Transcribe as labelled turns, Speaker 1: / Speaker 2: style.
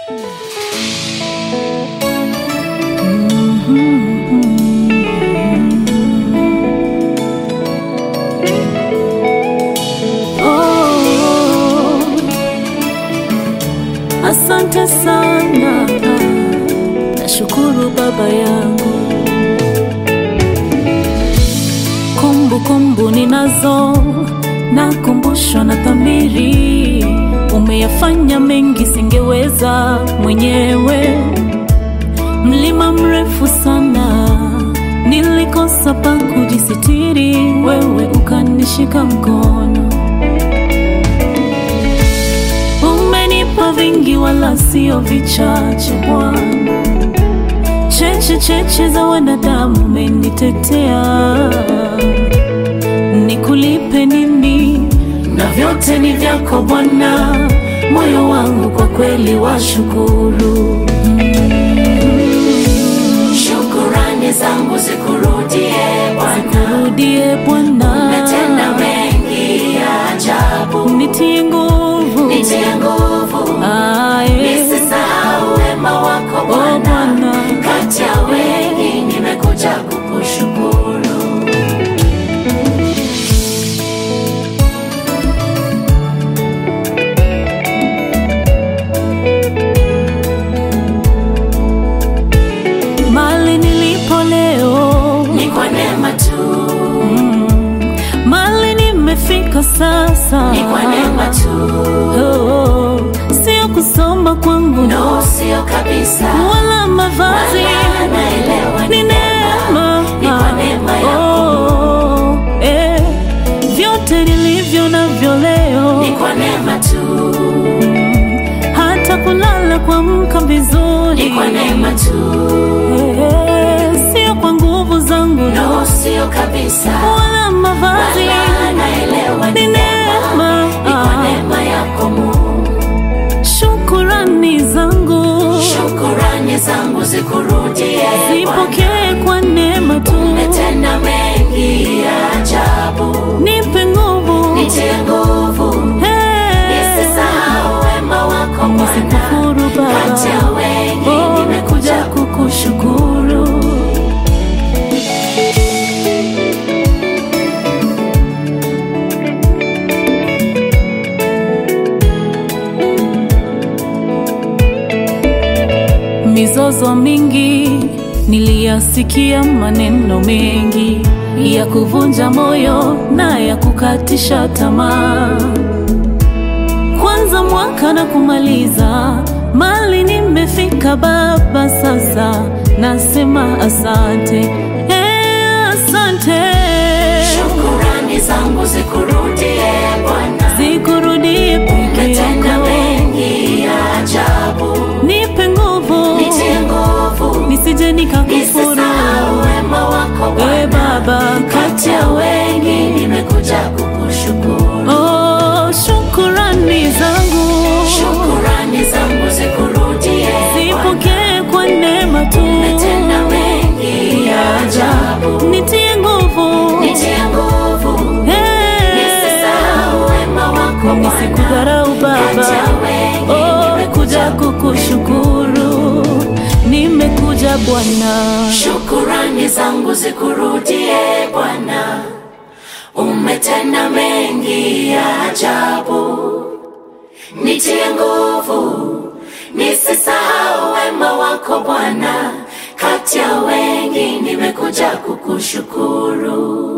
Speaker 1: Asante sana, nashukuru Baba yangu. Kumbukumbu ninazo, nakumbushwa na dhamiri. Umeyafanya mengi singeweza mwenyewe. Mlima mrefu sana, nilikosa pa kujisitiri, wewe ukanishika mkono. Umenipa vingi wala sio vichache Bwana, cheche cheche za wanadamu umenitetea. Nikulipe nini? Na vyote ni vyako Bwana, moyo wangu kwa kweli washukuru.
Speaker 2: Shukurani zangu zikurudie Bwana,
Speaker 1: Zikurudie Bwana,
Speaker 2: umetenda mengi ya ajabu,
Speaker 1: nitie nguvu,
Speaker 2: nitie nguvu,
Speaker 1: aye,
Speaker 2: nisisahau wema wako
Speaker 1: o
Speaker 2: Bwana.
Speaker 1: Bwana.
Speaker 2: Kati ya wengi nimekuja kukushukuru.
Speaker 1: Mali nilipo leo,
Speaker 2: Ni kwa neema tu,
Speaker 1: mali nimefika sasa,
Speaker 2: ni kwa neema tu,
Speaker 1: oh, sio kusoma kwangu
Speaker 2: no sio kabisa,
Speaker 1: wala mavazi,
Speaker 2: Wala naelewa
Speaker 1: ni
Speaker 2: ni
Speaker 1: neema,
Speaker 2: ni kwa neema yako.
Speaker 1: oh, eh, vyote nilivyo navyo leo,
Speaker 2: ni kwa neema tu,
Speaker 1: hata kulala kuamka vizuri,
Speaker 2: ni kwa neema tu,
Speaker 1: eh, sio kwa nguvu zangu
Speaker 2: no sio kabisa,
Speaker 1: wala mavazi,
Speaker 2: Wala naelewa
Speaker 1: ni
Speaker 2: ni
Speaker 1: neema,
Speaker 2: ni kwa neema yako Mungu.
Speaker 1: shukurani zangu
Speaker 2: Shukurani zangu zikurudie Bwana,
Speaker 1: zipokee kwa neema tu,
Speaker 2: umetenda mengi ya ajabu,
Speaker 1: nipe nguvu
Speaker 2: nitie nguvu,
Speaker 1: Hey,
Speaker 2: nisisahau wema wako Bwana.
Speaker 1: nisikufuru
Speaker 2: Kati ya
Speaker 1: Baba,
Speaker 2: wengi
Speaker 1: oh,
Speaker 2: nimekuja
Speaker 1: kukushukuru. Mizozo mingi niliyasikia, maneno mengi ya kuvunja moyo na ya kukatisha tamaa. Kwanza mwaka na kumaliza, mali nimefika Baba, sasa nasema asante, eh, asante.
Speaker 2: Shukurani zangu zikurudie Bwana,
Speaker 1: Zikurudie peke
Speaker 2: umetenda
Speaker 1: yako,
Speaker 2: mengi ya ajabu,
Speaker 1: nipe nguvu
Speaker 2: nitie nguvu,
Speaker 1: nisije nikakufuru.
Speaker 2: nisisahau wema wako
Speaker 1: Eh,
Speaker 2: Bwana.
Speaker 1: Baba,
Speaker 2: Kati ya wengi nimekuja kukushukuru.
Speaker 1: oh, shukurani zangu
Speaker 2: Shukurani zangu zikurudie Bwana,
Speaker 1: zipokee kwa neema tu,
Speaker 2: umetenda mengi ya ajabu,
Speaker 1: nitie nguvu
Speaker 2: nitie nguvu,
Speaker 1: Eh,
Speaker 2: nisisahau wema wako Bwana.
Speaker 1: nisikudharau
Speaker 2: Kati
Speaker 1: Baba,
Speaker 2: ya wengi
Speaker 1: oh,
Speaker 2: nimekuja
Speaker 1: kuja kukushukuru, nimekuja Bwana.
Speaker 2: Shukurani zangu zikurudie Bwana, umetenda mengi ya ajabu, nitie nguvu, nisisahau wema wako Bwana. Kati ya wengi nimekuja kukushukuru.